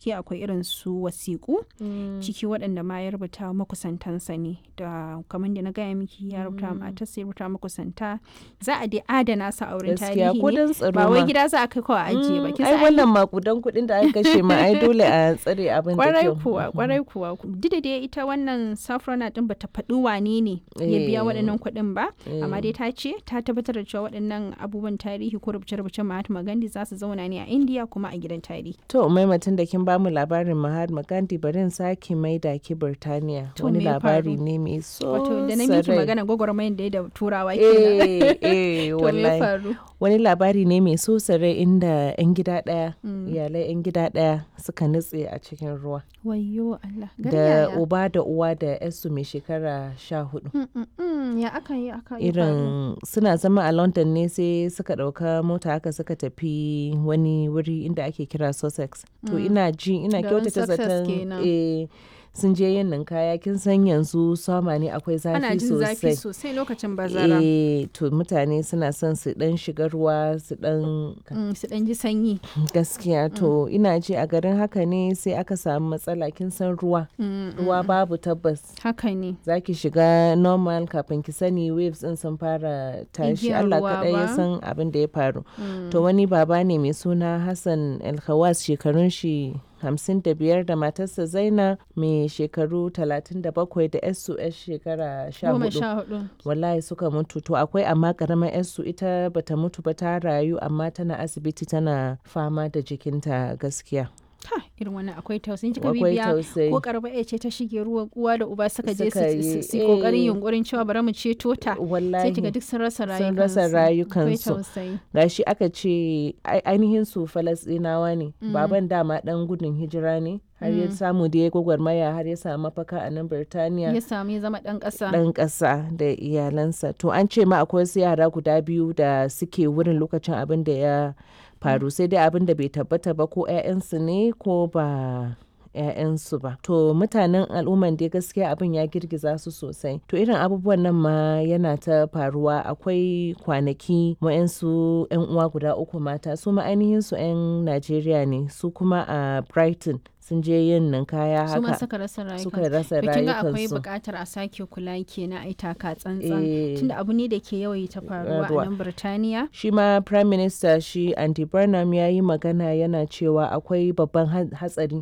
ciki akwai irin su wasiƙu ciki waɗanda ma ya rubuta makusantansa ne da kamar da na gaya miki ya rubuta matarsa ya rubuta makusanta za a dai adana su a wurin Gaskiya, tarihi ko don ne tsaro ba wai ma. gida za a kai kawai a ajiye ba kin ai san ai wannan makudan kuɗin da aka kashe ma ai dole a tsare abin da kwarai kyau kuwa kwarai kuwa duk da dai ita wannan safrona din bata faɗi wane ne ya biya Eh. waɗannan kuɗin ba amma Eh. dai ta ce ta tabbatar da cewa waɗannan abubuwan tarihi ko rubuce-rubucen Mahatma Gandhi za su zauna ne a India kuma a gidan tarihi To maimatin da kin bamu labarin Mahatma Gandhi bari in sake maida ki Birtaniya. To, Wani me ya labari faru? ne mai so wato da na miki sarai. magana gwagwarmayar da ya da turawa kenan Eh, eh, to me ya wallahi. faru Wani labari ne mai so sarai inda 'yan gida ɗaya, iyalai 'yan gida ɗaya suka nutse a cikin ruwa. wayyo Allah gari Da yaya? uba da uwa da 'yarsu mai shekara sha hudu. Mm, mm, mm, ya aka yi aka yi faru? Irin suna zama a London ne sai suka ɗauka mota haka suka tafi wani wuri inda ake kira Sussex. To ina ji ina Garin kyautata Sussex zaton kenan. eh, sun je yin ninkaya kin san yanzu sama ne akwai ana zafi jin zafi sosai. sosai lokacin bazara Eh, to mutane suna son su dan shiga ruwa su dan Mm, su ɗan ji sanyi gaskiya to ina ji a garin haka ne sai aka samu matsala kin san ruwa Mm, ruwa babu tabbas haka ne za ki shiga normal kafin ki sani waves din sun fara tashi Igiyar Allah ruwa kaɗai ya ba. san abin da ya faru to wani baba ne mai suna Hassan Alkhawas shekarun shi hamsin da biyar da matarsa Zaina mai shekaru talatin da bakwai da yarsu yar shekara sha goma hudu sha hudu wallahi suka mutu to akwai amma karamar yarsu ita bata mutu ba ta rayu amma tana asibiti tana fama da jikinta gaskiya ha irin wannan akwai tausayin kika akwai bibiya tausayi ko karba ya ce ta shige ruwa uwa da uba suka je Suka su- yi, su su kokarin eh. yunkurin cewa bari mu ceto ta sai wallahi kiga duk sun rasa Sun rayukansu rasa akwai rayukansu. tausayi gashi aka ce ai- ainihin su falasɗinawa ne baban dama dan gudun hijira ne har ya samu da ya gwagwarmaya har ya samu mafaka a nan birtaniya ya samu ya zama dan kasa ɗan ƙasa da iyalansa to an ce ma akwai wasu yara guda biyu da suke wurin lokacin abin da ya faru sai dai abin da bai tabbata ba ko 'ya'yansu ne ko ba 'ya'yansu ba to mutanen al'umman dai gaskiya abin ya girgiza su sosai to irin abubuwan nan ma yana ta faruwa akwai kwanaki wa'yansu 'yan uwa guda uku mata su ma ainihin su 'yan najeriya ne su kuma a brighton sun je yin ninkaya su ma haka suka rasa suka rayukansu rasa to kin ga akwai rayukansu buƙatar a sake kula kenan ai taka tsantsan Eh. tunda abu ne da ke yawaita faruwa Faruwa. a nan Birtaniya shi ma prime minister shi andy burnham ya yi magana yana cewa akwai babban ha- hatsari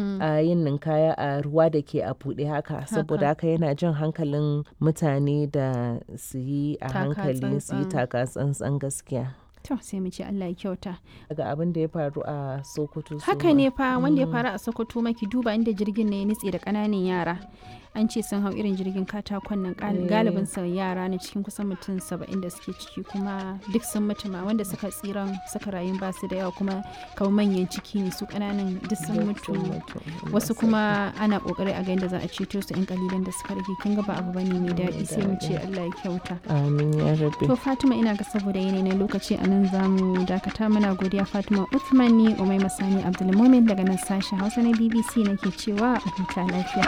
a yin ninkaya a ruwa da ke a buɗe haka saboda haka yana jan hankalin mutane da su yi a Taka hankali su yi tsantsan. taka tsantsan gaskiya to sai mu ce Allah ya kyauta daga abin da ya faru a sokoto su haka ma. ne fa wanda ya faru a Sokoto maki duba inda jirgin ne ya nutse da ƙananan yara an ce sun hau irin jirgin katakon nan gal- galibin sa yara ne cikin kusan mutum saba'in da suke ciki kuma duk sun mutu ma wanda suka tsiran suka rayu ba su da yawa kuma kamar manyan ciki ne su ƙananan duk sun mutu wasu kuma ana kokari a ga yadda za a ceto su yan kalilan da suka rage kin ga ba abu bane mai daɗi sai mu ce Allah ya kyauta amin ya rabe to Fatima ina ga saboda yanayi na lokaci a nan za mu dakata muna godiya Fatima Uthman ni Umai Masani Abdulmumin daga nan sashen Hausa na BBC nake cewa a huta lafiya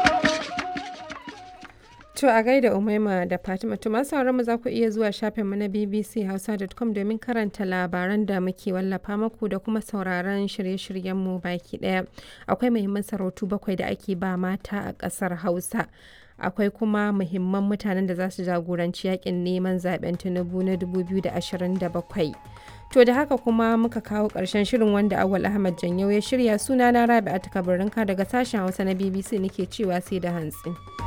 To a gaida Umaima da Fatima to masu sauran mu za ku iya zuwa shafinmu na bbchausa.com domin karanta labaran da muke wallafa maku da kuma sauraron shirye-shiryenmu baki daya. Akwai muhimman sarautu bakwai da ake ba mata a ƙasar Hausa. Akwai kuma muhimman mutanen da za su jagoranci yakin neman zaben Tinubu na 2027. To da haka kuma muka kawo ƙarshen shirin wanda Awal Ahmad Janyau ya shirya sunana Rabi'a Takabarinka daga sashen Hausa na BBC nake cewa sai da hantsi.